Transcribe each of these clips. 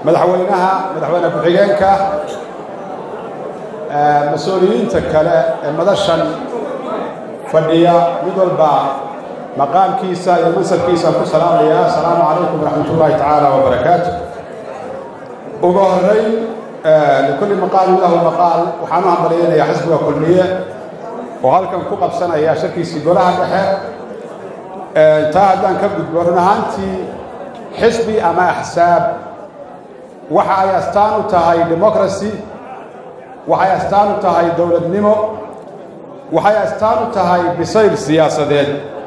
madaxweynaha madaxweyne ku-xigeenka mas-uuliyiinta kale ee madashan fadhiya mid walba maqaamkiisa iyo mansabkiisaan ku salaamaya asalaamu calaykum waraxmat ullaahi tacaala wabarakaatu ugu horeyn likulli maqaalin lahu maqaal waxaan u hambalyaynayaa xisbiga kulmiye oo halkan ku qabsanaya shirkiisii golaha dhexe taa haddaan ka gudbo run ahaantii xisbi ama axsaab waxa ay astaan u tahay democracy waxay astaan u tahay dowladnimo waxay astaan u tahay bisayl siyaasadeed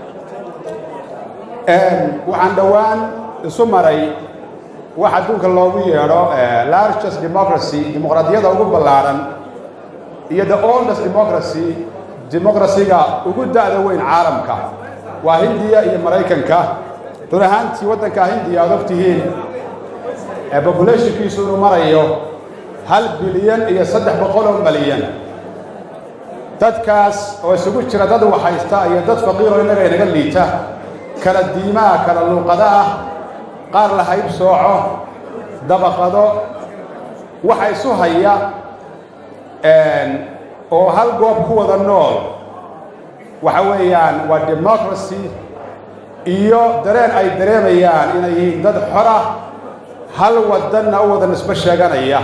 waxaan dhowaan isu maray wax adduunka loogu yeedho largest democracy dimuqraadiyada ugu ballaaran iyo the oldest democracy dimuqrasiga ugu da'da weyn caalamka waa hindiya iyo maraykanka run ahaantii waddanka hindiya aad og tihiin bobulationkiisu inuu marayo hal bilyan iyo saddex boqol oo malyan dadkaas oo isugu jira dad waxhaysta iyo dad faqiiroo innaga inaga liita kala diimaha kala luuqada ah qaar la hayb sooco dabaqado waxa isu haya oo hal goob ku wada nool waxa weeyaan waa democracy iyo dareen ay dareemayaan inay yihiin dad xora hal wadanna u wada nisbo sheeganaya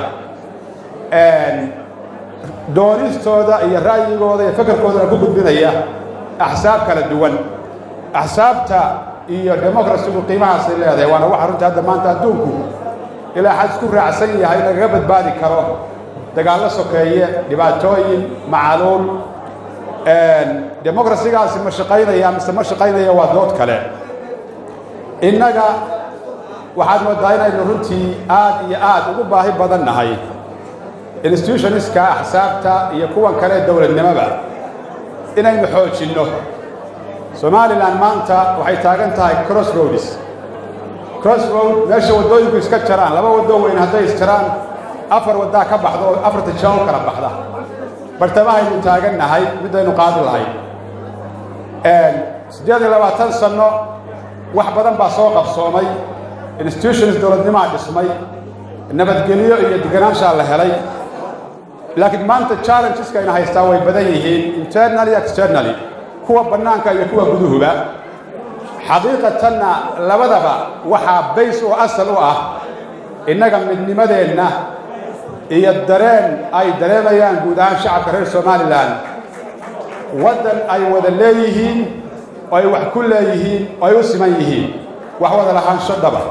doonistooda iyo ra'yigooda iyo fakarkoodana ku gudbinaya axsaab kala duwan axsaabta iyo democracygu qiimahaasay leedahay waana waxa runtii hadda maanta adduunku ilaa xad isku raacsan yahay lagaga badbaadi karo dagaallo sokeeye dhibaatooyin macaluul democracygaasi ma shaqaynaya mise ma shaqaynaya waa dood kale innaga waxaad moodaa inaynu runtii aad iyo aad ugu baahi badan nahay institutionska axsaabta iyo kuwan kale dowladnimoba inaynu xoojinno somalilan maanta waxay taagan tahay crossroads crossroad meesha waddooyinku iska jaraan laba waddo weyn hadday isjaraan afar waddaa ka baxda oo afarta jaa u kala baxda bartamahaynu taagan nahay midaynu qaadi lahayn siddeed iyo labaatan sanno wax badan baa soo qabsoomay institutions dowladnimaa dhismay nabadgelyo iyo deganaanshaa la helay laakiin maanta challengeska ayna haystaa way badan yihiin internaly externally kuwa bannaanka iyo kuwa guduhuba xaqiiqatanna labadaba waxaa bays oo asal u ah innaga midnimadeenna iyo dareen ay dareemayaan guud ahaan shacabka reer somalilan waddan ay wada leeyihiin oo ay wax ku leeyihiin oo ay u siman yihiin wax wada lahaansho dhaba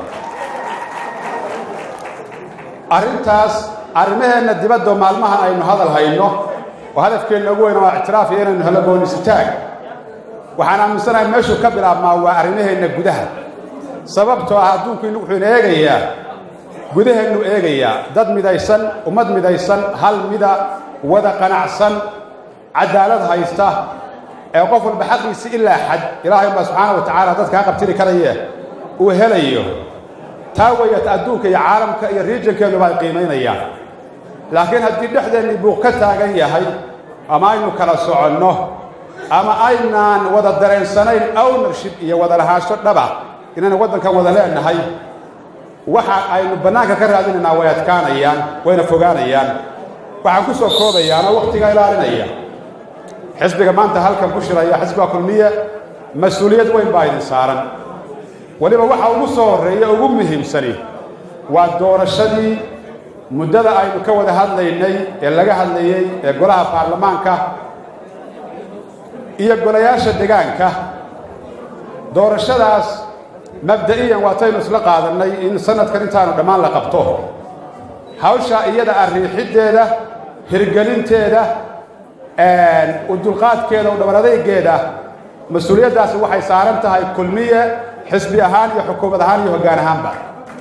arrintaas arrimaheenna dibaddo maalmahan aynu hadal hayno oo hadafkeenna ugu weyn waa ictiraaf iyo inaynu helo goonisitaag waxaan aaminsanahay meeshuu ka bilaabmaa waa arrimaheenna gudaha sababtoo ah adduunku wuxuuna eegayaa gudaheennu eegayaa dad midaysan ummad midaysan hal mida wada qanacsan cadaalad haysta ee qof walba xaqiisi ilaa xad ilaahay baa subxaana wa tacaala dadkaa qabtiri karaye uu helayo taa weyata adduunka iyo caalamka iyo riijankeennuba ay qiimaynayaan laakiin haddii dhexdeennii buuq ka taagan yahay ama aynu kala soconno ama aynaan wada dareensanayn ownership iyo wada lahaansho dhaba inaynu waddankan wada leenahay waxa aynu bannaanka ka raadinaynaa way adkaanayaan wayna fogaanayaan waxaan ku soo koobayaanoo wakhtiga ilaalinaya xisbiga maanta halkan ku shiraya xisbiga kulmiye mas-uuliyad weyn baa idin saaran weliba waxa ugu soo horreeya ugu muhiimsani waa doorashadii muddada aynu ka wada hadlaynay ee laga hadlayey ee golaha baarlamaanka iyo golayaasha degaanka doorashadaas mabda'iyan waataynu isla qaadannay in sanadkan intaanu dhammaan la qabto hawshaa iyada ah riixiddeeda hirgelinteeda u dulqaadkeeda u dhabar adaygeeda mas-uuliyaddaasi waxay saaran tahay kulmiye xisbi ahaan iyo xukuumad ahaan iyo hoggaan ahaanba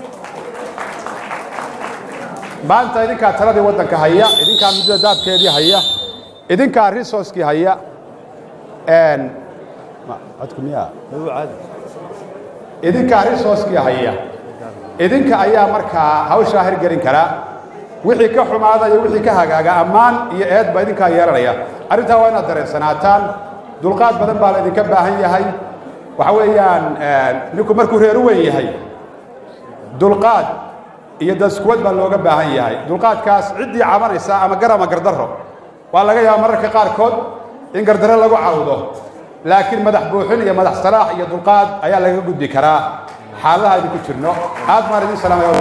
maanta idinkaa taladii waddanka haya idinkaa muddada daabkeedii haya idinkaa resourcekii haya idinkaa resourcekii haya idinka ayaa markaa hawshaa hirgelin karaa wixii ka xumaada iyo wixii ka hagaaga ammaan iyo eed baa idinkaa yeelanaya arrintaa waa inaad dareensanaataan dulqaad badan baa la idinka baahan yahay waxa weeyaan ninku markuu reer u weyn yahay dulqaad iyo daskuwad baa looga baahan yahay dulqaadkaas ciddii cabanaysa ama gar ama gardarro waa laga yaaba mararka qaarkood in gardarro lagu cawdo laakiin madax buuxin iyo madax salaax iyo dulqaad ayaa laga gudbi karaa xaaladaha aynu ku jirno aad baan idin salaamaya